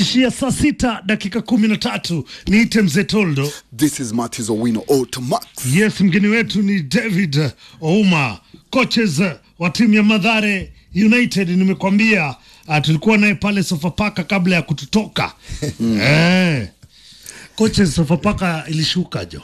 inatufikishia saa sita dakika kumi na tatu niite mzee Toldo. This is Martis Owino Automax. Yes, mgeni wetu ni David Ouma, coaches wa timu ya Madhare United. Nimekwambia uh, tulikuwa naye pale Sofapaka kabla ya kututoka eh. Coaches, Sofapaka ilishuka jo,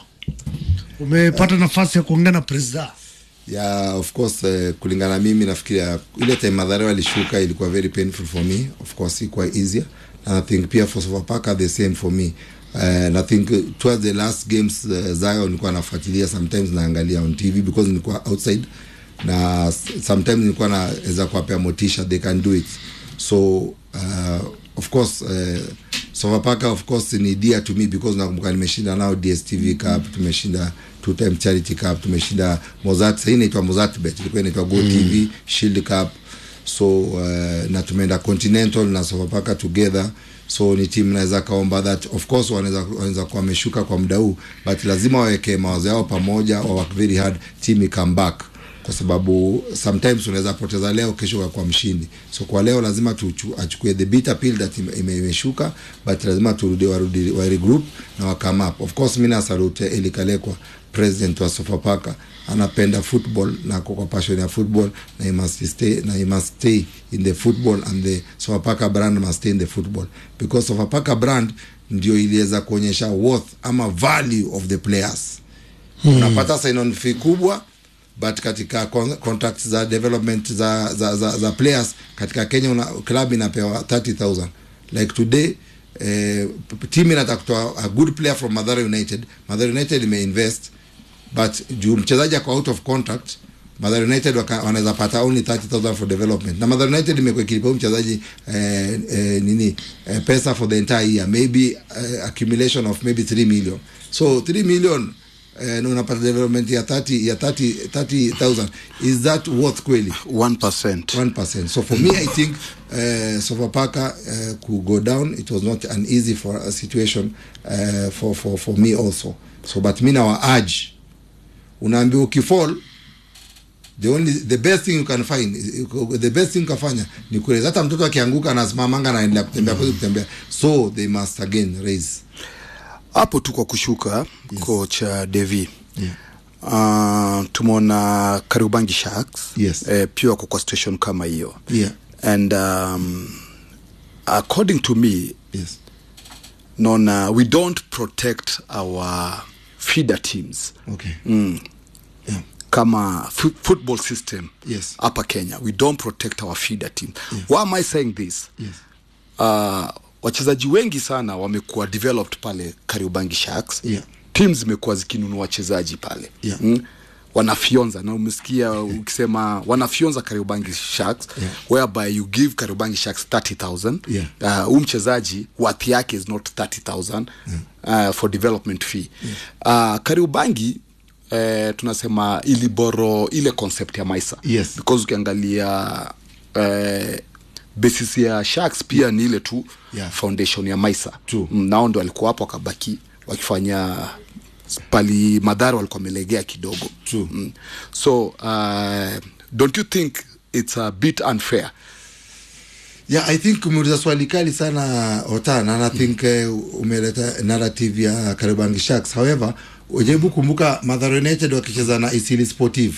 umepata nafasi ya kuongea na presida Yeah, of course uh, kulingana na mimi nafikiria ile time Mathare walishuka ilikuwa very painful for me. Of course ilikuwa easier. And I think pia for Sofapaka the same for me. Uh, and I think uh, towards the last games uh, Zayo nilikuwa nafuatilia sometimes naangalia on TV because nilikuwa outside na s- sometimes nilikuwa naweza kuwapea motisha they can do it. So uh, of course uh, Sofapaka of course ni dear to me because nakumbuka nimeshinda nao DSTV Cup, tumeshinda two time Charity Cup, tumeshinda Mozart, sasa hii inaitwa Mozart Bet, ilikuwa inaitwa Go TV Shield Cup. So uh, na tumeenda Continental na Sofapaka together so ni timu naweza kaomba that of course wanaweza wanaweza kuwa wameshuka kwa muda huu but lazima waweke mawazo yao pamoja wa work very hard team i come back kwa sababu sometimes unaweza poteza leo kesho ukakuwa mshindi so kwa leo lazima tuchu, achukue the bitter pill that ime- ime- imeshuka but lazima turudi warudi wa regroup na wa come up of course mimi nasalute Eli Kalekwa president wa Sofapaka anapenda football na ako kwa passion ya football na he must stay na he must stay in the football and the Sofapaka brand must stay in the football because Sofapaka brand ndio iliweza kuonyesha worth ama value of the players hmm. unapata sign on fee kubwa but katika con- contracts za development za, za, za, za players katika Kenya una, club inapewa 30000 like today eh, p- team inataka kutoa a good player from Mathare United Mathare United imeinvest but juu mchezaji ako out of contract Mathare United waka- wanaweza pata only 30000 for development na Mathare United imekuwa ikilipa huyu mchezaji eh, eh, nini eh, pesa for the entire year maybe eh, accumulation of maybe 3 million so 3 million eh, na unapata development ya 30 ya 30 30000 is that worth kweli 1%. 1%. So for me, I think uh, Sofapaka uh, could go down. It was not an easy for a situation uh, for, for, for me also. So but mi nawa urge, unaambiwa ukifall the only the best thing you can find the best thing kafanya ni kueleza hata mtoto akianguka anasimamanga anaendelea kutembea mm kutembea so they must again raise Hapo tu kwa kushuka yes. coach uh, Devi. Yeah. Uh, tumeona Kariobangi Sharks Yes. eh, pia wako kwa situation kama hiyo yeah and um, according to me yes naona we don't protect our feeder teams okay mm. yeah kama f- football system Yes. hapa kenya we don't protect our feeder team why am i saying this yes uh, wachezaji wengi sana wamekuwa developed pale kariobangi sharks Yeah. team zimekuwa zikinunua wachezaji pale Yeah. mm? wanafyonza na umesikia ukisema wanafyonza kariobangi sharks Yeah. whereby you give kariobangi sharks 30000 Yeah. uh, huu mchezaji worth yake is not 30000 uh, for development fee uh, kariobangi eh, tunasema iliboro ile concept ya maisa Yes. because ukiangalia eh, basis ya sharks pia ni ile tu Yeah. foundation ya maisa True. Mm, nao ndo walikuwa hapo wakabaki wakifanya pali madhara walikuwa wamelegea kidogo True. mm. so uh, don't you think it's a bit unfair yeah i think umeuliza swali kali sana otan and i think uh, umeleta narrative ya karibangi sharks however ujaribu kumbuka Mathare united wakicheza na isili sportive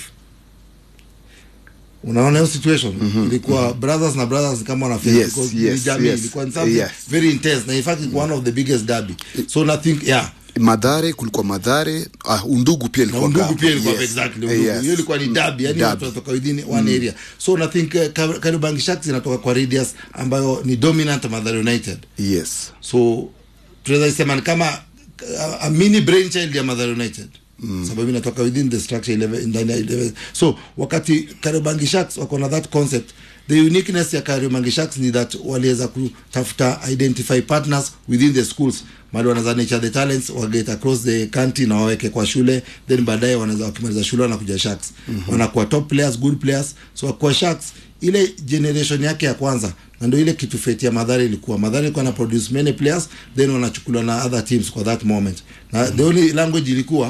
unaona hiyo situation mm-hmm. ilikuwa brothers na brothers kama wanafanya Yes, because yes, ni jamii yes, ilikuwa ni something yes. very intense na in fact it's one of the biggest derby so I think yeah madhare kulikuwa madhare uh, undugu pia na ilikuwa undugu kama. pia ilikuwa Yes. exactly Eh, undugu yes. hiyo ilikuwa ni dabi yani Derby. watu wanatoka within one area so na think uh, Kar- Kariobangi Sharks inatoka kwa radius ambayo ni dominant Mathare United yes so tunaweza sema ni kama uh, a mini brain child ya Mathare United mm. sababu inatoka within the structure 11 ndani ya 11 so wakati Kariobangi Sharks wako na that concept the uniqueness ya Kariobangi Sharks ni that waliweza kutafuta identify partners within the schools mali wanaweza nature the talents waget across the country na waweke kwa shule then baadaye wanaweza wakimaliza shule wanakuja Sharks mm-hmm. wanakuwa top players good players so kwa Sharks ile generation yake ya kwanza na ndio ile kitu feti ya Madhari ilikuwa Madhari ilikuwa na produce many players then wanachukuliwa na other teams kwa that moment na mm-hmm. the only language ilikuwa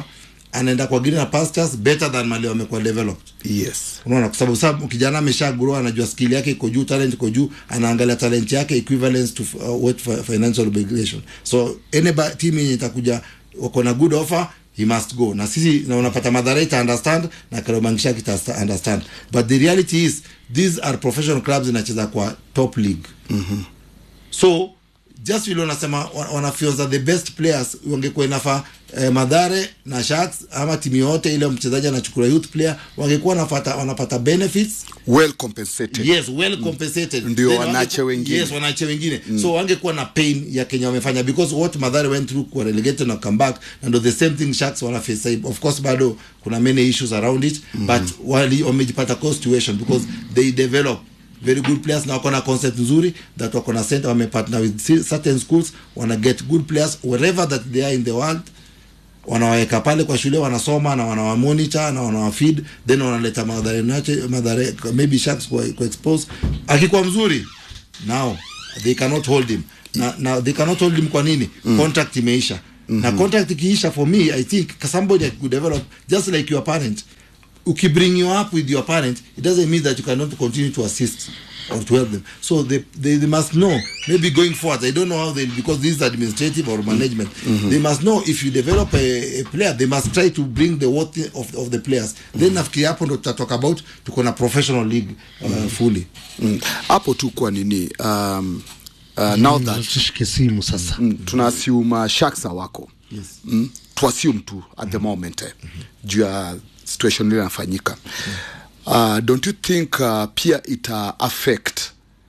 anaenda kwa greener pastures better than mali wamekuwa developed yes unaona kwa sababu sababu kijana amesha grow anajua skill yake iko juu talent iko juu anaangalia talent yake equivalence to uh, what fi- financial obligation so any ba- team yenye itakuja wako na good offer he must go na sisi na unapata madhara ita understand na karobangisha kita sta- understand but the reality is these are professional clubs inacheza kwa top league mm-hmm. so just vile unasema wa- wanafyoza the best players wangekuwa inafaa eh, madhare na sharks ama timu yote ile mchezaji anachukua youth player wangekuwa wanapata wanapata benefits well compensated yes well compensated Ndio Then wanache wangeku- wengine. yes wanache wengine so wangekuwa na pain ya Kenya wamefanya because what Madhare went through kwa relegated na come back and ndo the same thing Sharks wana face sasa hivi. of course bado kuna many issues around it but wali wamejipata kwa situation because they develop very good players na wako na concept nzuri that wako na center wamepartner with ci- certain schools wana get good players wherever that they are in the world wanawaweka pale kwa shule wanasoma na wanawamonitor na wanawafeed then wanaleta madhare nache madhare maybe sharks kwa, kwa expose akikuwa mzuri now they cannot hold him na, na they cannot hold him kwa nini mm. contract imeisha mm-hmm. na contract ikiisha for me i think somebody could develop just like your parent ukibring you up with your parent it doesn't mean that you cannot continue to assist or to help them so they, they, they must know maybe going forward i don't know how they because this is administrative or management they must know if you develop a, a player they must try to bring the worth of, of the players then nafikiri hapo ndo tutatalk about tuko na professional league uh, fully Mm. hapo tu kwa nini um, uh, now that tushike simu sasa mm, tuna assume uh, sharks wako Yes. mm, tu assume tu at the moment eh, juu ya situation ile inafanyika uh, don't you think uh, pia ita affect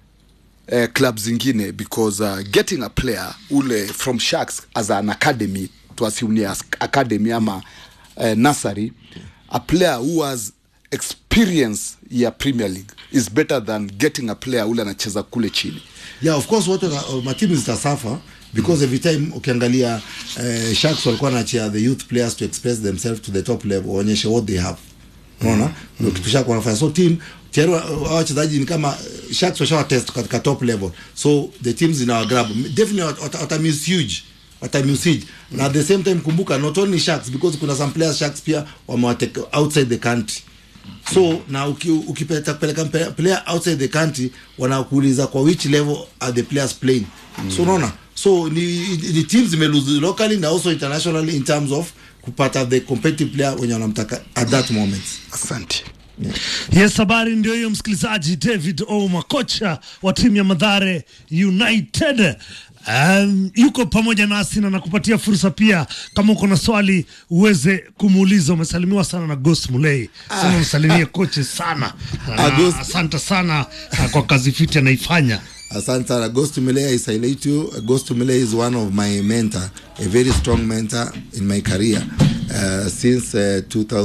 uh, club zingine because uh, getting a player ule from sharks as an academy to assume ni as academy ama uh, nursery a player who has experience ya premier league is better than getting a player ule anacheza kule chini yeah of course watu uh, matimu zitasafa because every time ukiangalia uh, sharks walikuwa nachia the youth players to express themselves to the top level waonyeshe what they have unaona ndio kitu shaka wanafanya so team tayari wa- hao wachezaji ni kama uh, sharks washawa test katika top level so the teams zinawa grab definitely wat- wata, wata miss huge wata miss huge na at the same time kumbuka not only sharks because kuna some players sharks pia wamewateka outside the country so na uki- ukipeleka peleka mpe- player outside the country wanakuuliza kwa which level are the players playing mm. so unaona so ni, ni teams zimelose locally na also internationally in terms of kupata the competitive player wenye wanamtaka at that moment asante yes habari ndio hiyo msikilizaji david ouma kocha wa timu ya madhare united Um, yuko pamoja nasi na nakupatia fursa pia kama uko na swali uweze kumuuliza umesalimiwa sana na gos mulei sema msalimie koche sana Ah, Ghost. Na asante sana ah, kwa kazi fiti anaifanya asante sana ghost mele i salute you ghost mele is one of my mentor a very strong mentor in my career uh, since uh,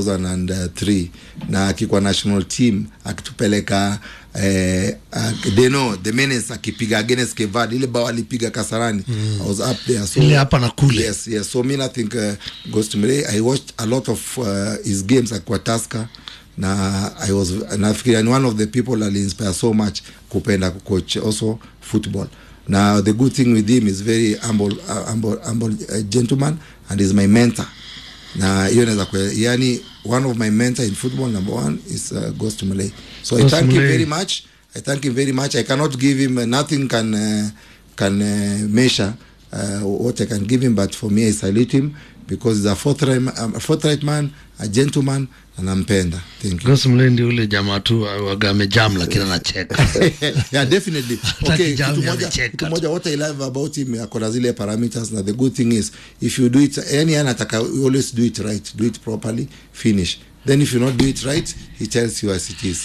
2003 na akikuwa national team akitupeleka eh, uh, deno the menace akipiga against kevad ile bao alipiga kasarani mm. i was up there so Ile hapa na kule. yes yes so me i think uh, ghost mele i watched a lot of uh, his games akiwa tasker na i was nafikiri ni one of the people aliinspire so much kupenda kucoach also football now the good thing with him is very humble, uh, humble, humble uh, gentleman and is my mentor na hiyo naweza kue yani one of my mentor in football number one is uh, Ghost Malay so Ghost I thank him Mulee. very much I thank him very much I cannot give him uh, nothing can uh, can uh, measure uh, what I can give him but for me I salute him because he's a forthright, um, a forthright man a gentleman na nampenda thank you gos mulei ndio ule jamaa tu waga amejam lakini anacheka yeah definitely okay kijana kitu moja amecheka kitu tu. moja what i love about him akona zile parameters na the good thing is if you do it yani anataka always do it right do it properly finish then if you not do it right he tells you as it is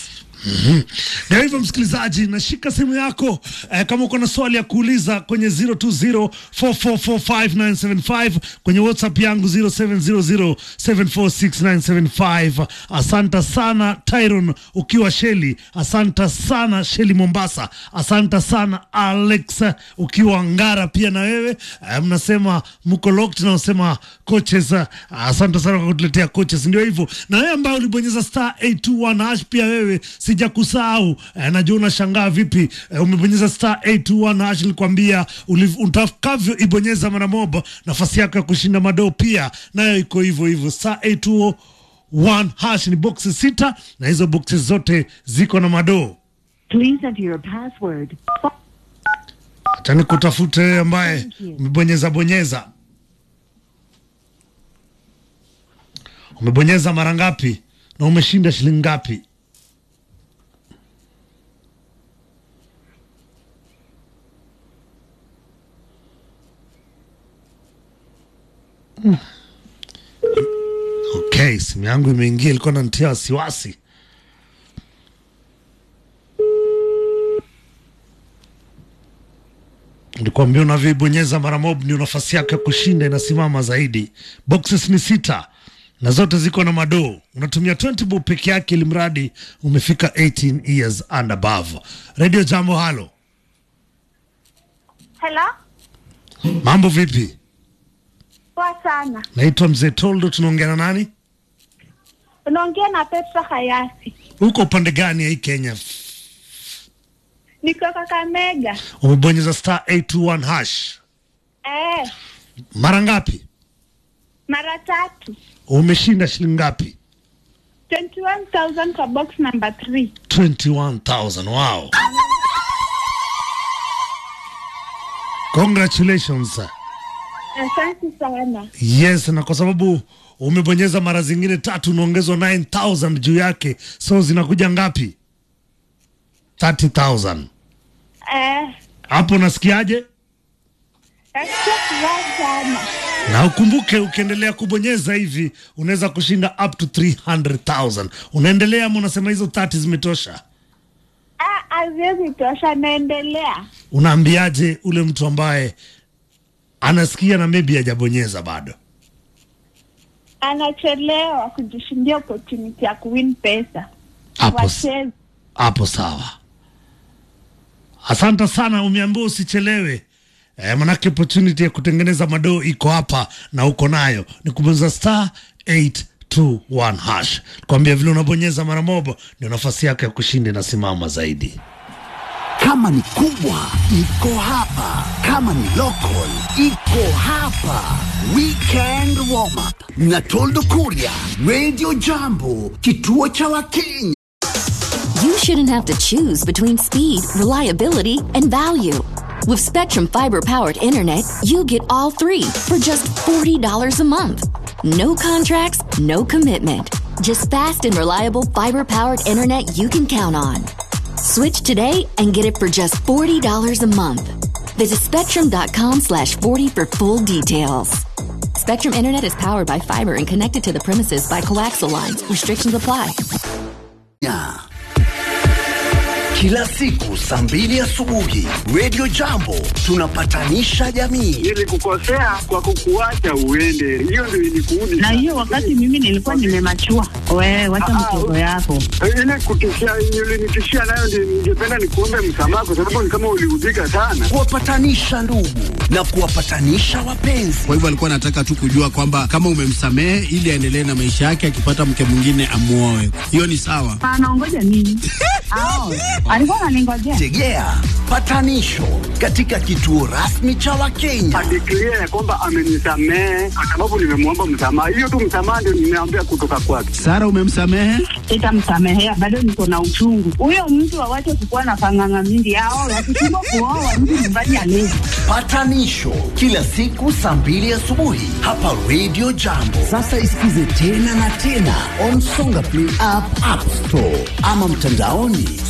ndio hivyo msikilizaji nashika simu yako eh, kama uko na swali ya kuuliza kwenye 0204445975 kwenye whatsapp yangu 0700746975 asanta sana tyron ukiwa sheli asanta sana sheli mombasa asanta sana alex ukiwa ngara pia na wewe eh, mnasema mko locked na unasema coaches eh, asante sana kwa kutuletea coaches ndio hivyo na wewe ambaye ulibonyeza star 821 hash pia wewe si sijakusahau eh, najua unashangaa vipi eh, umebonyeza star 821 hash nilikwambia uliv- utakavyo ibonyeza mara moja nafasi yako ya kushinda madoo pia nayo iko hivyo hivyo star 821 hash ni boxi sita na hizo boxi zote ziko na madoo Please enter your password. Acha kutafute wewe ambaye umebonyeza bonyeza. Umebonyeza mara ngapi na umeshinda shilingi ngapi? Mm. Okay, simu yangu imeingia, ilikuwa inanitia wasiwasi. Nilikwambia unavyoibonyeza mara mob ndio nafasi yako ya kushinda inasimama zaidi. Boxes ni sita na zote ziko na madoo. Unatumia 20 bob peke yake, ili mradi umefika 18 years and above. Radio Jambo, halo, Hello? mambo vipi? Poa sana. Naitwa Mzee Toldo, tunaongea na nani? Unaongea na Petra Hayati. Uko upande gani ya hii Kenya? Niko Kakamega. Umebonyeza star 821 hash Eh, mara ngapi? mara tatu. Umeshinda shilingi ngapi? 21,000 kwa box number 3. 21,000. Wow. Congratulations. sir. Asante sana. Yes, na kwa sababu umebonyeza mara zingine tatu unaongezwa 9000 juu yake, so zinakuja ngapi? 30000. Eh, Hapo nasikiaje? nasikia furaha sana. Na ukumbuke ukiendelea kubonyeza hivi unaweza kushinda up to 300,000. Unaendelea ama unasema hizo 30 zimetosha? Ah, haziwezi tosha, naendelea. Unaambiaje ule mtu ambaye anasikia na maybe hajabonyeza bado? Anachelewa kujishindia opportunity ya kuwin pesa. Hapo Wacheze. hapo sawa. Asante sana, umeambiwa usichelewe. Eh, manake opportunity ya kutengeneza madoo iko hapa na uko nayo, ni kubonyeza star 821 hash. Kwambia vile unabonyeza mara moja ndio nafasi yako ya kushinda inasimama zaidi. Kama ni kubwa iko hapa, kama ni local iko hapa. Weekend warm up na Toldo Kuria, Radio Jambo, kituo cha Wakenya. You shouldn't have to choose between speed, reliability, and value. With Spectrum Fiber powered internet, you get all three for just $40 a month. No contracts, no commitment. Just fast and reliable fiber powered internet you can count on. Switch today and get it for just $40 a month. Visit spectrum.com slash 40 for full details. Spectrum Internet is powered by fiber and connected to the premises by coaxial lines. Restrictions apply. Ya. Kila siku saa mbili asubuhi Radio Jambo tunapatanisha jamii. nilikukosea kwa kukuacha uende, hiyo ndio ilikuudi na hiyo wakati mimi nilikuwa nimemachua. Wewe wacha mchezo yako. ile kutishia, ulinitishia nayo, ndio ningependa nikuombe msamaha, kwa sababu ni kama uliudhika sana. Kuwapatanisha ndugu na kuwapatanisha wapenzi. Kwa hivyo alikuwa anataka tu kujua kwamba kama umemsamehe ili aendelee na maisha yake, akipata mke mwingine amuoe. Hiyo ni sawa. Anaongoja nini? Ao, alikuwa ananingojea. Tegea patanisho katika kituo rasmi cha Wakenya. Adeklia ya kwamba amenisamehe kwa sababu nimemwomba msamaha. Hiyo tu msamaha ndio nimeambia kutoka kwake. Sara, umemsamehe? Sitamsamehea, bado niko na uchungu. Huyo mtu awache kukuwa na panganga mingi. Ao, wakishindwa kuoa mtu nyumbani alezi. Patanisho kila siku saa mbili asubuhi hapa Radio Jambo. Sasa isikize tena na tena on Songa Play app, App Store ama mtandaoni